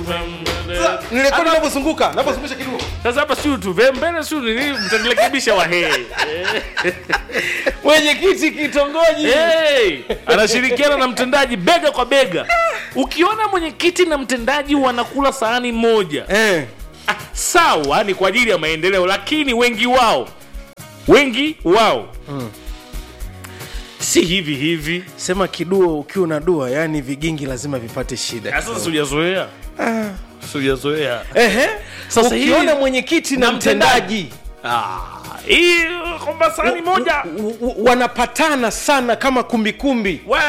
nirekodi navyozunguka navyozungusha kidogo sasa hapa siu tuve mbele siu nini mtanirekebisha wahee mwenyekiti kitongoji hey, anashirikiana na mtendaji bega kwa bega ukiona mwenyekiti na mtendaji wanakula sahani moja eh. ah, sawa ni kwa ajili ya maendeleo lakini wengi wao wengi wao si hivi hivi sema kiduo ukiwa na dua yani vigingi lazima vipate shida Ah, sasa siujazoea siujazoea Ehe. Sasa ukiona hii- mwenyekiti na na mtendaji Ah, hii kwamba sahani moja u- u- wanapatana sana kama kumbikumbi we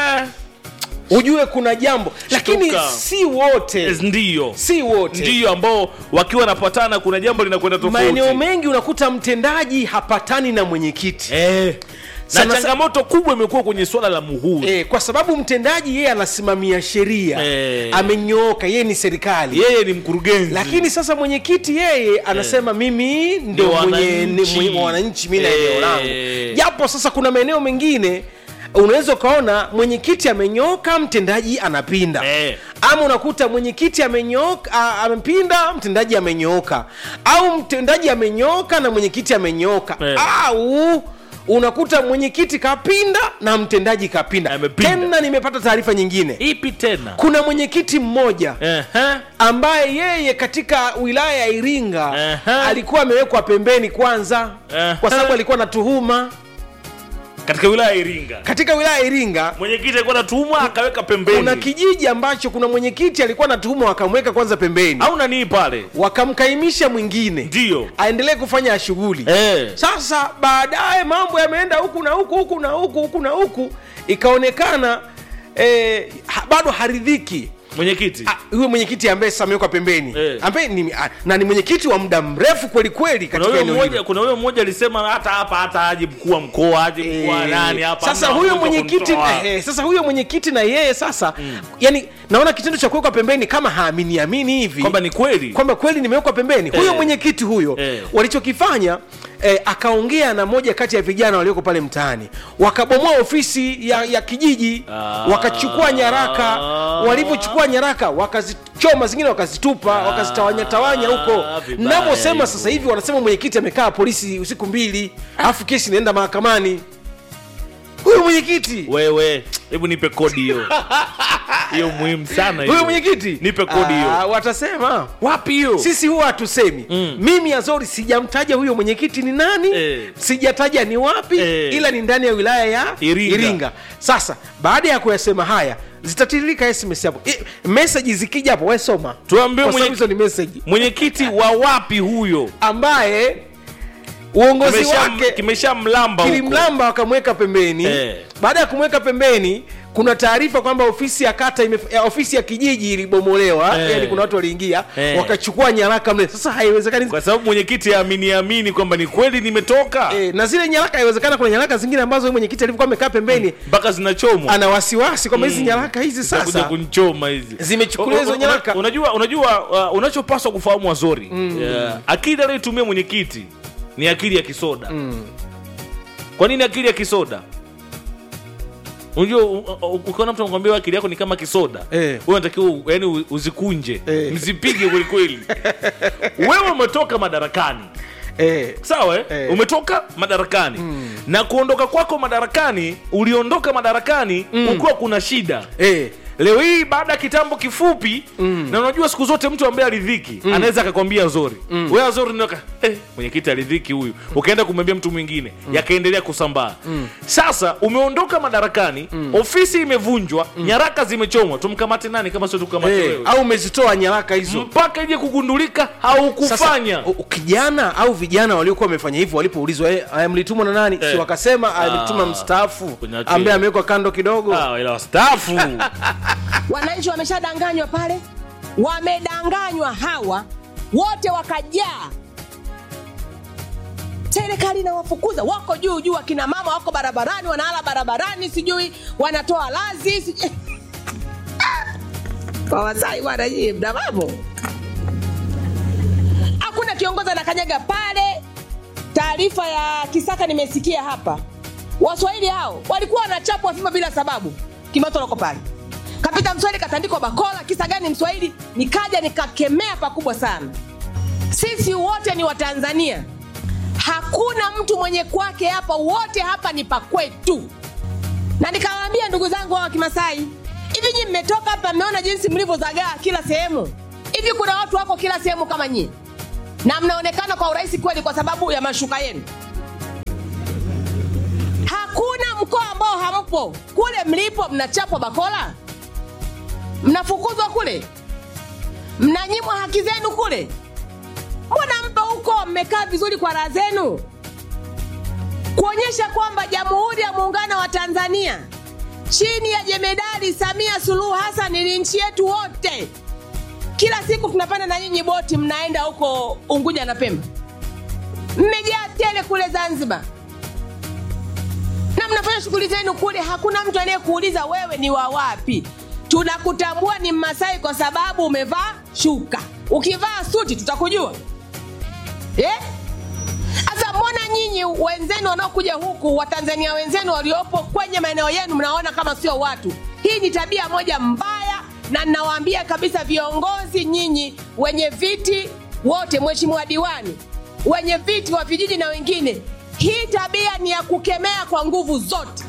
ujue kuna jambo lakini Shtuka. si wote ndiyo si wote ndiyo ambao wakiwa wanapatana kuna jambo linakwenda tofauti maeneo mengi unakuta mtendaji hapatani na mwenyekiti eh. na Sana- changamoto kubwa imekuwa kwenye swala la muhuri e, kwa sababu mtendaji yeye anasimamia sheria Eh. amenyooka yeye ni serikali yeye ni mkurugenzi lakini sasa mwenyekiti yeye anasema mimi ndo Ndio mwenye wananchi. ni- mwenye- wananchi mi na Eh. eneo langu japo sasa kuna maeneo mengine unaweza ukaona mwenyekiti amenyoka mtendaji anapinda Eh. ama unakuta mwenyekiti amenyoka a- amepinda mtendaji amenyooka au mtendaji amenyooka na mwenyekiti amenyooka Eh. au unakuta mwenyekiti kapinda na mtendaji kapinda Amepinda. tena nimepata taarifa nyingine ipi tena kuna mwenyekiti mmoja Ehe. ambaye yeye katika wilaya ya Iringa Aha. alikuwa amewekwa pembeni kwanza Aha. kwa sababu alikuwa na tuhuma katika wilaya ya iringa katika wilaya ya Iringa. mwenyekiti alikuwa natumwa akaweka pembeni Kuna kijiji ambacho kuna mwenyekiti alikuwa na tuhuma, wakamweka kwanza pembeni, au nanii pale wakamkaimisha mwingine ndio aendelee kufanya shughuli. eh. Sasa baadaye mambo yameenda huku na huku huku na huku huku na huku, ikaonekana eh, ha, bado haridhiki mwenyekiti Ah, huyo mwenyekiti ambaye sasa amewekwa pembeni Eh. ambaye ni, ah, na ni mwenyekiti wa muda mrefu kweli kweli kuna katika huyo eneo mmoja hilo. kuna huyo mmoja alisema hata hapa hata aje mkuu wa mkoa aje mkuu wa Eh, nani hapa sasa hamna huyo mtu wa mwenyekiti kumtoa. eh, sasa huyo mwenyekiti na yeye sasa yani naona kitendo cha kuwekwa pembeni kama haamini amini hivi kwamba ni kweli kwamba kweli nimewekwa pembeni huyo Eh. mwenyekiti huyo Eh. walichokifanya eh, akaongea na moja kati ya vijana walioko pale mtaani wakabomoa ofisi ya, ya kijiji Ah. wakachukua nyaraka walivyochukua nyaraka wakazichoma zingine wakazitupa wakazitawanya tawanya huko vibaya navyosema hivyo. sasa hivi wanasema mwenyekiti amekaa polisi usiku mbili alafu kesi inaenda mahakamani huyo mwenyekiti wewe hebu nipe kodi hiyo hiyo muhimu sana hiyo. huyo mwenyekiti nipe kodi hiyo Ah, watasema wapi hiyo sisi huwa hatusemi Mm. mimi azori sijamtaja huyo mwenyekiti ni nani Eh. sijataja ni wapi Eh. ila ni ndani ya wilaya ya Iringa. sasa baada ya kuyasema haya zitatiririka sms hapo Eh, meseji zikija hapo wesoma Tuambie kwa sababu mwenye- hizo ni meseji mwenyekiti wa wapi huyo ambaye uongozi Kimesha- wake kimesha mlamba huko kilimlamba wakamweka pembeni Eh. baada ya kumweka pembeni kuna taarifa kwamba ofisi ya kata ime, ya ofisi ya kijiji ilibomolewa Eh. yani kuna watu waliingia Eh. wakachukua nyaraka mle sasa haiwezekani kwa sababu mwenyekiti amini amini kwamba ni kweli nimetoka e, na zile nyaraka haiwezekana kuna nyaraka zingine ambazo huyu mwenyekiti alivyokuwa amekaa pembeni mpaka zinachomwa ana wasiwasi kwamba hizi nyaraka hizi Zitakuja sasa kunichoma hizi Zimechukuliwa hizo Una- una- nyaraka. unajua unajua uh, unachopaswa kufahamu wazori yeah. akili anayotumia mwenyekiti ni akili ya kisoda kwa nini akili ya kisoda unajua u- u- ukiona mtu anakwambia akili yako ni kama kisoda Eh. wewe unatakiwa yani u- uzikunje Eh. mzipige kwelikweli wewe umetoka madarakani e, sawa eh? Eh. umetoka madarakani na kuondoka kwako madarakani uliondoka madarakani ukiwa kuna shida e, leo hii baada ya kitambo kifupi na unajua siku zote mtu ambaye aridhiki anaweza akakwambia zori mm. wewe zori ndoka eh, mwenyekiti aridhiki huyu ukaenda kumwambia mtu mwingine yakaendelea kusambaa sasa umeondoka madarakani ofisi imevunjwa nyaraka zimechomwa tumkamate nani kama sio tukamate e, wewe au umezitoa nyaraka hizo mpaka ije kugundulika Sasa, haukufanya u- u- kijana au vijana waliokuwa wamefanya hivyo walipoulizwa eh, aya mlitumwa na nani Eh. si wakasema alituma Ah, mstaafu kwenye akili. ambaye amewekwa kando kidogo Ah, ila wastaafu wananchi wameshadanganywa pale wamedanganywa hawa wote wakajaa serikali inawafukuza wako juu juu akina mama wako barabarani wanaala barabarani sijui wanatoa lazi sijui... kwa wasai bwana nyie mna mambo hakuna kiongozi anakanyaga pale taarifa ya kisaka nimesikia hapa waswahili hao walikuwa wanachapwa fimbo bila sababu kimato lako pale kapita mswahili katandikwa bakola kisa gani mswahili nikaja nikakemea pakubwa sana sisi wote ni watanzania hakuna mtu mwenye kwake hapa wote hapa ni pakwetu na nikawaambia ndugu zangu wa kimasai hivi nyi mmetoka hapa mmeona jinsi mlivyozagaa kila sehemu hivi kuna watu wako kila sehemu kama nyie na mnaonekana kwa urahisi kweli kwa sababu ya mashuka yenu hakuna mkoa ambao hampo kule mlipo mnachapwa bakola mnafukuzwa kule mnanyimwa haki zenu kule mbona mpo huko mmekaa vizuri kwa raha zenu kuonyesha kwamba jamhuri ya muungano wa tanzania chini ya jemedari samia suluhu hassan ni nchi yetu wote kila siku tunapanda na nyinyi boti mnaenda huko unguja na pemba mmejaa tele kule zanzibar na mnafanya shughuli zenu kule hakuna mtu anayekuuliza wewe ni wa wapi tunakutambua ni mmasai kwa sababu umevaa shuka ukivaa suti tutakujua eh? sasa mbona nyinyi wenzenu wanaokuja huku watanzania wenzenu waliopo kwenye maeneo yenu mnaona kama sio watu hii ni tabia moja mbaya na ninawaambia kabisa viongozi nyinyi wenye viti wote mheshimiwa diwani wenye viti wa vijiji na wengine hii tabia ni ya kukemea kwa nguvu zote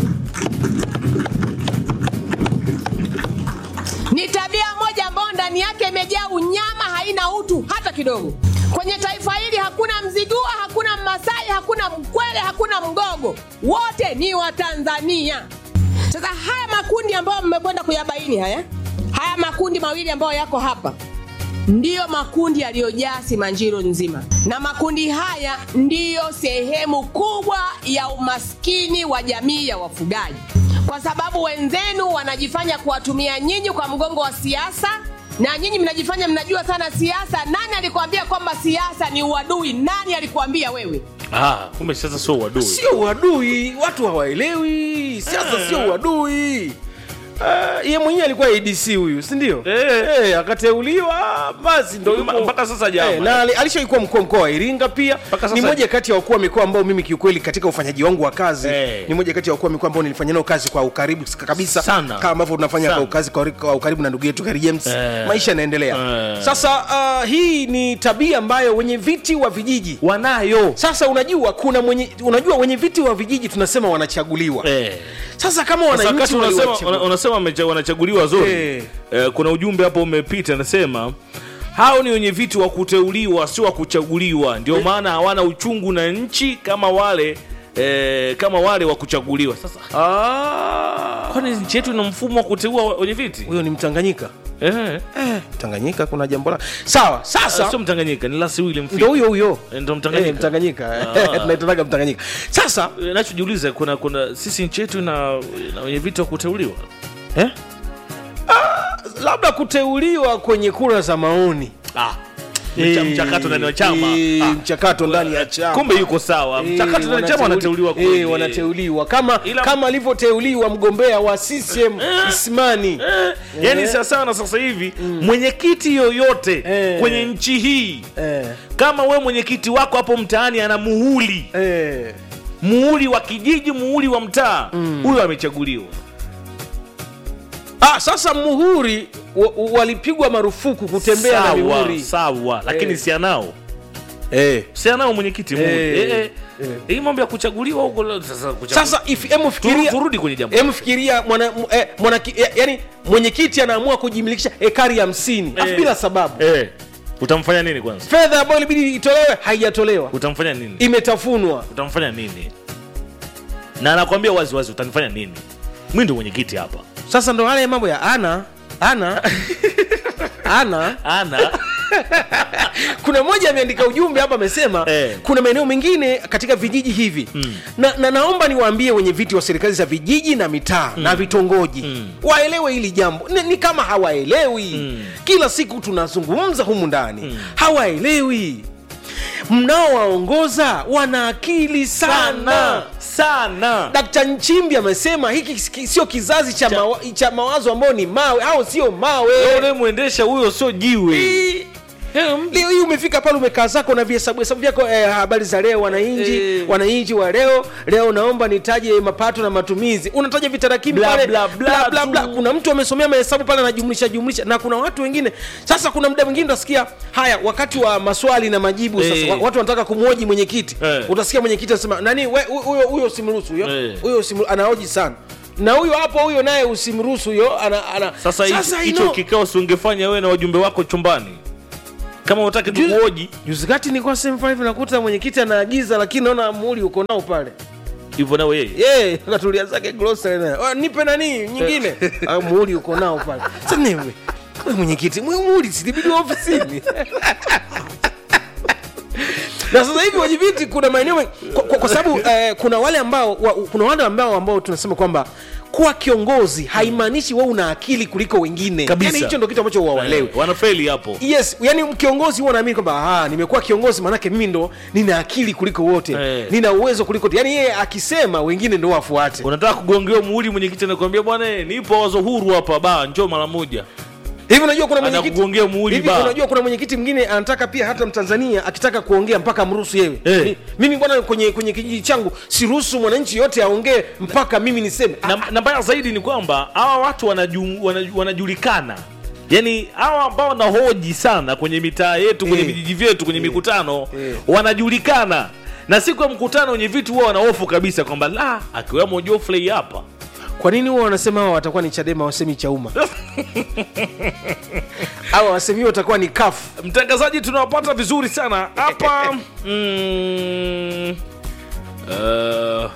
ni tabia moja ambayo ndani yake imejaa unyama haina utu hata kidogo kwenye taifa hili hakuna mzigua hakuna mmasai hakuna mkwele hakuna mgogo wote ni watanzania sasa haya makundi ambayo mmekwenda kuyabaini haya haya makundi mawili ambayo yako hapa ndiyo makundi yaliyojaa simanjiro nzima na makundi haya ndiyo sehemu kubwa ya umaskini wa jamii ya wafugaji kwa sababu wenzenu wanajifanya kuwatumia nyinyi kwa mgongo wa siasa na nyinyi mnajifanya mnajua sana siasa nani alikuambia kwamba siasa ni uadui nani alikuambia wewe ah, kumbe sasa sio uadui sio uadui watu hawaelewi siasa sio uadui Uh, ye mwenyewe alikuwa adc huyu sindio Eh. Eh, akateuliwa basi ndo Ma- yupo. mpaka sasa jama. Eh, na ali- alishaikuwa mkuu wa mkoa wa iringa pia Mpaka ni sasa- moja kati ya wakuu wa mikoa ambao mimi kiukweli katika ufanyaji wangu wa kazi Eh. ni moja kati ya wakuu wa mikoa ambao nilifanya nao kazi kwa ukaribu kabisa Sana. kama ambavyo tunafanya Sana. kwa kazi kwa, kwa ukaribu na ndugu yetu Kheri James Eh. maisha yanaendelea Eh. sasa uh, hii ni tabia ambayo wenye viti wa vijiji wanayo sasa unajua kuna mwenye unajua wenye viti wa vijiji tunasema wanachaguliwa eh. sasa kama Sasa wakati wananchi unasema, waliwachagua- una- unasema wamecha- wanachaguliwa zori Eh. eh, kuna ujumbe hapo umepita anasema hao ni wenye viti wa kuteuliwa sio wa kuchaguliwa ndio maana hawana uchungu na nchi kama wale eh, kama wale wa kuchaguliwa sasa Ah, kwani nchi yetu ina mfumo wa kuteua wenye viti huyo ni mtanganyika eh. eh, tanganyika kuna jambo la sawa sasa sio mtanganyika ni lasi William ndo Fit. huyo huyo Eh, ndo Mtanganyika. Eh, mtanganyika Ah. tunaitanaga mtanganyika sasa Eh, nachojiuliza kuna kuna sisi nchi yetu ina, ina wenye viti wa kuteuliwa eh? ah, labda kuteuliwa kwenye kura za maoni ah. mcha- mchakato ndani ya chama Eh, ah. mchakato ndani ya chama kumbe yuko sawa Eh, mchakato ndani ya chama wanateuliwa eh, kweli. wanateuliwa kama Ila- kama alivyoteuliwa mgombea wa CCM Ismani Eh, yani Eh. sawasawa na sasa hivi mwenyekiti yoyote Eh. kwenye nchi hii eh, kama we mwenyekiti wako hapo mtaani ana muhuli eh. muhuli wa kijiji muhuli wa mtaa huyo amechaguliwa Ah, sasa muhuri wa- wa- walipigwa marufuku kutembea na sawa, mihuri sawa lakini Eh. si anao eh. si anao mwenyekiti muhuri Eh. eh, eh. Eh. hii mambo ya kuchaguliwa huko leo, sasa kuchaguliwa. sasa if- emu Turu- fikiria turudi kwenye jambo emu fikiria mwana, mu- eh, mwana, eh, yani mwenyekiti anaamua kujimilikisha ekari hamsini Eh. afu bila sababu eh. utamfanya nini kwanza fedha ambayo ilibidi itolewe haijatolewa utamfanya nini imetafunwa utamfanya nini na anakwambia wazi wazi utanifanya nini mi ndo mwenyekiti hapa sasa ndo hale mambo ya ana ana ana ana kuna mmoja ameandika ujumbe hapa amesema Eh. kuna maeneo mengine katika vijiji hivi Mm. na, na naomba niwaambie wenye viti wa serikali za vijiji na mitaa na vitongoji Mm. waelewe hili jambo ni, ni kama hawaelewi Mm. kila siku tunazungumza humu ndani hawaelewi mnaowaongoza wana akili sana sana sana Dkt. Nchimbi amesema hiki ki- sio kizazi cha, mawa, cha mawazo ambayo ni mawe au sio mawe unayemwendesha huyo sio jiwe Hii- Hem. leo hii umefika pale umekaa zako na vihesabu hesabu vyako eh, habari za leo wananchi Eh. wananchi wa leo leo naomba nitaje mapato na matumizi unataja vitarakimu Bla, pale bla, bla, bla, bla. tu. kuna mtu amesomea mahesabu pale anajumlisha jumlisha na kuna watu wengine sasa kuna muda mwingine utasikia haya wakati wa maswali na majibu sasa Eh. wa- watu wanataka kumhoji mwenyekiti Eh. utasikia mwenyekiti anasema nani we- hu- huyo huyo usimruhusu huyo Eh. huyo usimru- anahoji sana na huyo hapo huyo naye usimruhusu huyo ana, ana. sasa hicho- hicho ino- kikao si ungefanya wewe na wajumbe wako chumbani kama utaki Juzi- tukuoji juzi kati nilikuwa sehemu fulani hivi nakuta mwenyekiti anaagiza lakini naona muhuri uko nao pale hivyo nawe yeye ye akatulia zake grocery naye "Ah, nipe nani nyingine Ah, muhuri uko nao pale sasa niwe we mwenyekiti mwe muhuri silibidi ofisini na sasa hivi wajibiti kuna maeneo men- kwa, kwa, kwa sababu eh, kuna wale ambao wa, kuna wale ambao ambao tunasema kwamba kuwa kiongozi haimaanishi wewe una akili kuliko wengine Kabisa. yani hicho ndo kitu ambacho wawaelewi Eh, wanafeli hapo yes yani kiongozi huwa naamini kwamba "Ah, nimekuwa kiongozi maanake mimi ndo nina akili kuliko wote Eh. nina uwezo kuliko wote yani yeye akisema wengine ndo wafuate unataka kugongewa muhuri mwenyekiti anakuambia bwana eh, nipo wazo huru hapa ba njoo mara moja hivi unajua kuna mwenyekiti Anakugongea muhuri hivi ba. unajua kuna mwenyekiti mwingine anataka pia hata mtanzania akitaka kuongea mpaka amruhusu yewe Eh. Mi- mimi bwana kwenye kwenye kijiji changu siruhusu mwananchi yote aongee mpaka mimi niseme na, na mbaya zaidi ni kwamba hawa watu wanaju, wanaju, wanajulikana yaani hawa ambao wanahoji sana kwenye mitaa yetu kwenye Eh. vijiji vyetu kwenye mikutano Eh. wanajulikana na siku ya mkutano wenye vitu huwa wanahofu kabisa kwamba la akiwemo Geoffrey hapa kwa nini huwa wanasema hawa watakuwa ni chadema wasemi chauma hawa wasemi watakuwa ni kafu mtangazaji tunawapata vizuri sana hapa mm, uh,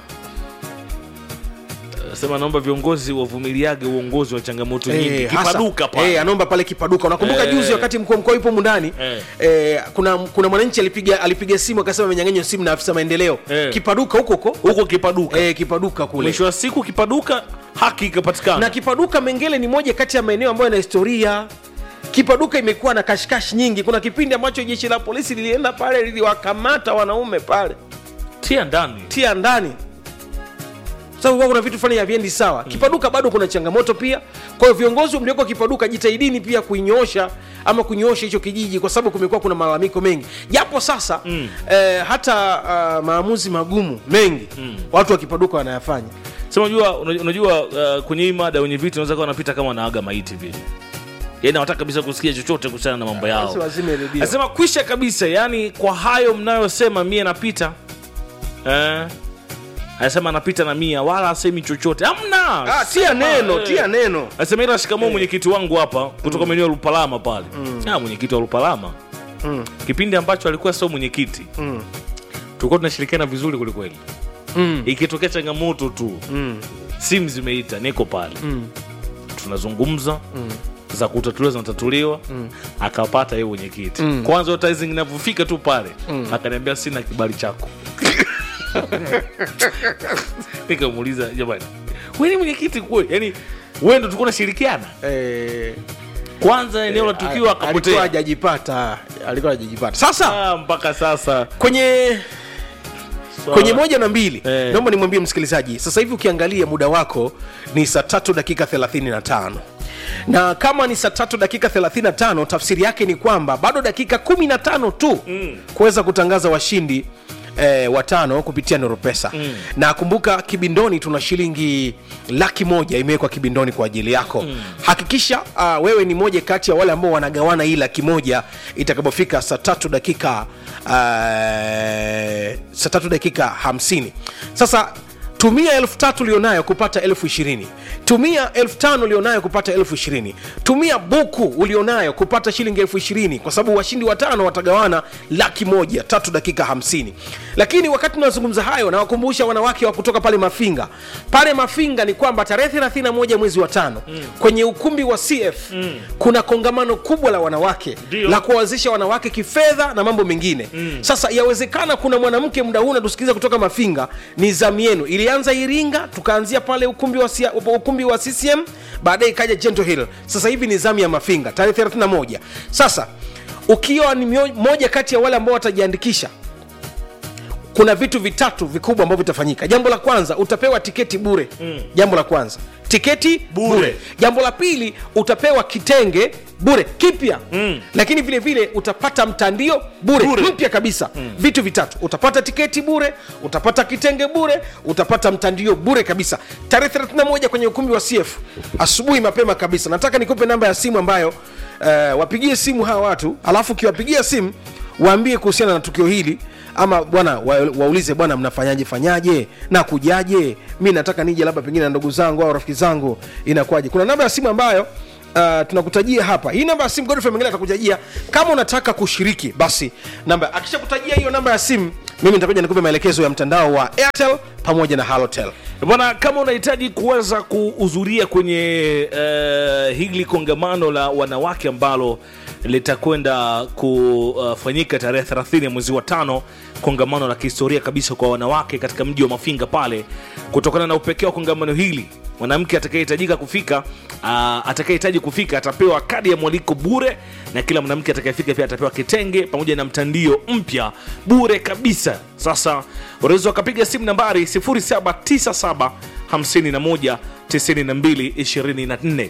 sema naomba viongozi wavumiliage uongozi wa changamoto nyingi Eh, hasa- kipaduka pale eh, anaomba pale kipaduka unakumbuka Eh. juzi wakati mkuu wa mkoa yupo mundani Eh. eh, kuna kuna mwananchi alipiga alipiga simu akasema amenyang'anywa simu na afisa maendeleo Eh. kipaduka huko huko huko kipaduka eh, kipaduka kule mwisho wa siku kipaduka haki ikapatikana na kipaduka mengele ni moja kati ya maeneo ambayo yana historia kipaduka imekuwa na kashikashi nyingi kuna kipindi ambacho jeshi la polisi lilienda pale liliwakamata wanaume pale tia ndani tia ndani sababu kwa kuna vitu fulani haviendi sawa kipaduka bado kuna changamoto pia kwa hiyo viongozi mlioko kipaduka jitahidini pia kuinyoosha ama kunyoosha hicho kijiji kwa sababu kumekuwa kuna malalamiko mengi japo sasa mm. eh, hata uh, maamuzi magumu mengi mm. watu wa kipaduka wanayafanya sema unajua unajua uh, kwenye hii mada wenye vitu unaweza kuwa wanapita kama wanaaga maiti vile yaani hawataka kabisa kusikia chochote kuhusiana na mambo yao Basi wazime redio. anasema kwisha kabisa yani kwa hayo mnayosema mie napita eh, anasema anapita na mia wala asemi chochote amna Ah, tia neno tia neno anasema ila shikamoo mwenyekiti wangu hapa kutoka maeneo ya lupalama pale ah, mwenyekiti wa lupalama Mm. kipindi ambacho alikuwa sio mwenyekiti Mm. tulikuwa tunashirikiana vizuri kwelikweli Mm. ikitokea changamoto tu Mm. simu zimeita niko pale Mm. tunazungumza za kutatuliwa zinatatuliwa akapata yeye mwenyekiti kwanza advertising inavyofika tu pale akaniambia sina kibali chako nikamuuliza jamani wewe ni mwenyekiti kweli yani wewe ndo tulikuwa nashirikiana Eh, kwanza eneo la tukio alikuwa akapotea hajajipata alikuwa hajajipata sasa Ah, mpaka sasa kwenye swala- kwenye moja na mbili Eh. naomba nimwambie msikilizaji sasa hivi ukiangalia muda wako ni saa tatu dakika 35 na kama ni saa tatu dakika 35 tafsiri yake ni kwamba bado dakika 15 tu mm. kuweza kutangaza washindi Eh, watano kupitia noropesa mm. na kumbuka kibindoni tuna shilingi laki moja imewekwa kibindoni kwa ajili yako mm. hakikisha uh, wewe ni moja kati ya wale ambao wanagawana hii laki moja itakapofika saa tatu dakika uh, saa tatu dakika hamsini sasa tumia elfu tatu ulionayo kupata elfu ishirini tumia elfu tano ulionayo kupata elfu ishirini tumia buku ulionayo kupata shilingi elfu ishirini kwa sababu washindi watano watagawana laki moja tatu dakika hamsini lakini wakati tunazungumza hayo nawakumbusha wanawake wa kutoka pale mafinga pale mafinga ni kwamba tarehe 31 mwezi wa tano mm. kwenye ukumbi wa cf mm. kuna kongamano kubwa la wanawake Ndio. la kuwawezesha wanawake kifedha na mambo mengine mm. sasa yawezekana kuna mwanamke muda huu natusikiliza kutoka mafinga ni zamu yenu ilianza iringa tukaanzia pale ukumbi wa, sia, ukumbi wa ccm baadaye ikaja gentle hill sasa hivi ni zamu ya mafinga tarehe 31 sasa ukiwa ni mio- moja kati ya wale ambao watajiandikisha kuna vitu vitatu vikubwa ambavyo vitafanyika jambo la kwanza utapewa tiketi bure mm. jambo la kwanza tiketi bure. Bure. jambo la pili utapewa kitenge bure kipya mm. lakini vile vile utapata mtandio bure, Bure. mpya kabisa mm. vitu vitatu utapata tiketi bure utapata kitenge bure utapata mtandio bure kabisa tarehe 31 kwenye ukumbi wa cf asubuhi mapema kabisa nataka nikupe namba ya simu ambayo uh, wapigie simu hawa watu alafu ukiwapigia simu waambie kuhusiana na tukio hili ama bwana wa, waulize bwana mnafanyaje fanyaje na kujaje mi nataka nije labda pengine na ndugu zangu au rafiki zangu inakuwaje kuna namba ya simu ambayo Uh, tunakutajia hapa hii namba ya simu Godfrey mwingine atakutajia kama unataka kushiriki basi namba akishakutajia hiyo namba ya simu mimi nitakuja nikupe maelekezo ya mtandao wa airtel pamoja na halotel bwana kama unahitaji kuweza kuhudhuria kwenye uh, hili kongamano la wanawake ambalo litakwenda kufanyika tarehe 30 ya mwezi wa tano kongamano la kihistoria kabisa kwa wanawake katika mji wa mafinga pale kutokana na upekee wa kongamano hili mwanamke atakayehitajika kufika uh, atakayehitaji kufika atapewa kadi ya mwaliko bure na kila mwanamke atakayefika pia atapewa kitenge pamoja na mtandio mpya bure kabisa sasa unaweza ukapiga simu nambari 0797 51 92 24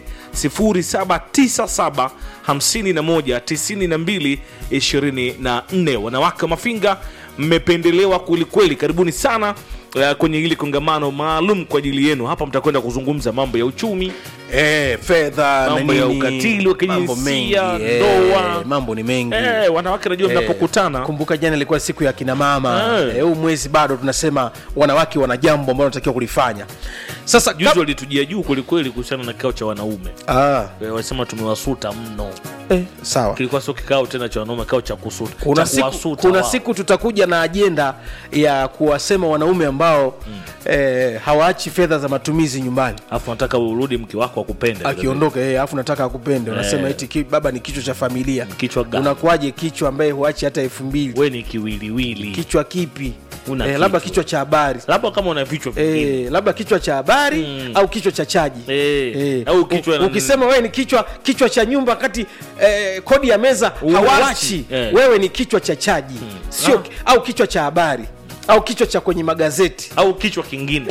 0797 51 92 24 wanawake wa mafinga mmependelewa kwelikweli karibuni sana uh, kwenye hili kongamano maalum kwa ajili yenu hapa mtakwenda kuzungumza mambo ya uchumi eh, fedha na Mambo ya nini, ukatili wa mambo mengi, kijinsia, eh, ndoa. mambo ni mengi eh, wanawake najua Eh, mnapokutana kumbuka jana ilikuwa siku ya kina mama Eh. Eh, huu mwezi bado tunasema wanawake wana jambo ambalo wanatakiwa kulifanya sasa juzi kab- walitujia juu kwelikweli kuhusiana na kikao cha wanaume ah, Eh, walisema tumewasuta mno eh, sawa kilikuwa sio kikao tena cha wanaume kikao cha kusuta kuna cha siku, kuwasuta kuna wao. siku tutakuja na ajenda ya kuwasema wanaume ambao mm. eh, hawaachi fedha za matumizi nyumbani alafu nataka urudi mke wako akupende akiondoka eh, alafu nataka akupende unasema Eh. eti ki, baba ni kichwa cha familia Kichwa gani? unakuwaje kichwa ambaye huachi hata elfu mbili we ni kiwiliwili kichwa kipi Una eh, labda kichwa. kichwa cha habari labda kama una vichwa vingine Eh, labda kichwa cha habari Mm. au kichwa cha chaji Eh, au kichwa U- na- ukisema wewe ni kichwa kichwa cha nyumba kati eh, kodi ya meza Huwachi. hawachi Eh. wewe ni kichwa cha chaji sio au kichwa cha habari au kichwa cha kwenye magazeti au kichwa kingine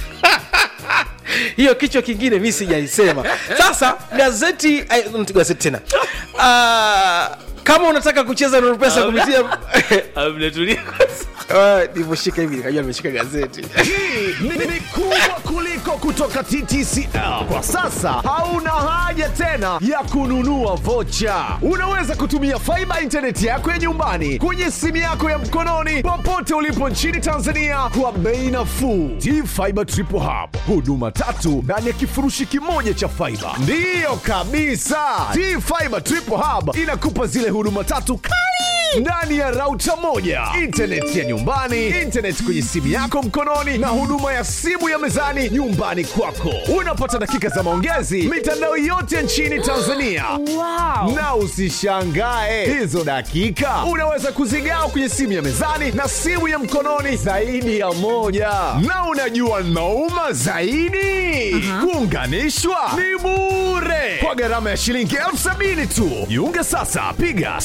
hiyo kichwa kingine mi sijaisema sasa gazeti ay, nti gazeti tena Ah, kama unataka kucheza na pesa kupitia Ah, mnatulia kwanza. Ah, nilivyoshika hivi nikajua nimeshika gazeti Hii ni, ni kubwa kuliko kutoka TTCL. Kwa sasa hauna haja tena ya kununua vocha. Unaweza kutumia faiba intaneti yako ya nyumbani kwenye simu yako ya mkononi popote ulipo nchini Tanzania kwa bei nafuu. T-Fiber Triple Hub, huduma tatu ndani ya kifurushi kimoja cha faiba. Ndiyo kabisa, T-Fiber Triple Hub inakupa zile huduma tatu kali ndani ya rauta moja intaneti ya nyumbani intaneti kwenye simu yako mkononi na huduma ya simu ya mezani nyumbani kwako unapata dakika za maongezi mitandao yote nchini tanzania wow. na usishangae hizo dakika unaweza kuzigawa kwenye simu ya mezani na simu ya mkononi zaidi ya moja na unajua nauma zaidi kuunganishwa ni bure kwa gharama ya shilingi elfu sabini tu jiunge sasa piga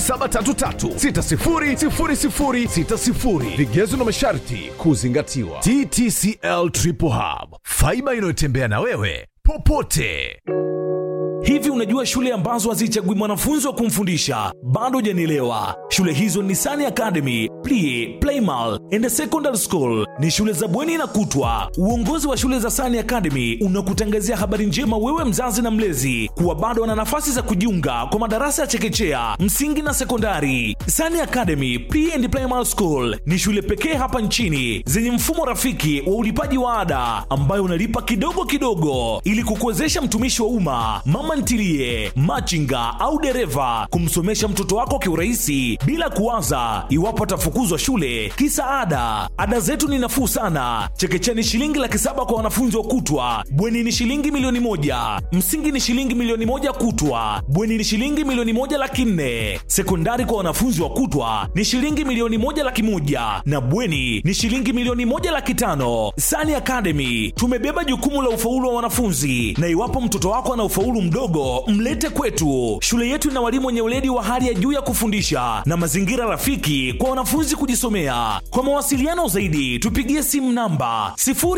0733600060 vigezo na masharti kuzingatiwa ttcl triple hub faiba inayotembea na wewe popote Hivi unajua shule ambazo hazichagui mwanafunzi wa kumfundisha? Bado hujanielewa. Shule hizo ni Sani Academy, Plie, Playmal and Secondary School. Ni shule za bweni na kutwa. Uongozi wa shule za Sani Academy unakutangazia habari njema wewe mzazi na mlezi kuwa bado wana nafasi za kujiunga kwa madarasa ya chekechea, msingi na sekondari. Sani Academy Pre and Primary School ni shule pekee hapa nchini zenye mfumo rafiki wa ulipaji wa ada ambayo unalipa kidogo kidogo ili kukuwezesha mtumishi wa umma, mama ntilie, machinga au dereva kumsomesha mtoto wako kiurahisi bila kuwaza iwapo atafukuzwa shule kisa ada. Ada zetu ni nafuu sana. Chekechea ni shilingi laki saba kwa wanafunzi wa kutwa, bweni ni shilingi milioni moja, msingi ni shilingi milioni moja kutwa, bweni ni shilingi milioni moja laki nne, sekondari kwa wanafunzi wa kutwa ni shilingi milioni moja laki moja na bweni ni shilingi milioni moja laki tano. Sani Academy tumebeba jukumu la ufaulu wa wanafunzi, na iwapo mtoto wako ana ufaulu mdogo mdogo mlete kwetu. Shule yetu ina walimu wenye weledi wa hali ya juu ya kufundisha na mazingira rafiki kwa wanafunzi kujisomea. Kwa mawasiliano zaidi, tupigie simu namba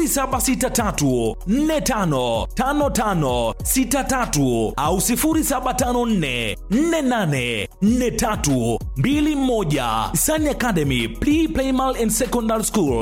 0763455563 au 0754484321. Sani Academy Pre Primal and Secondary School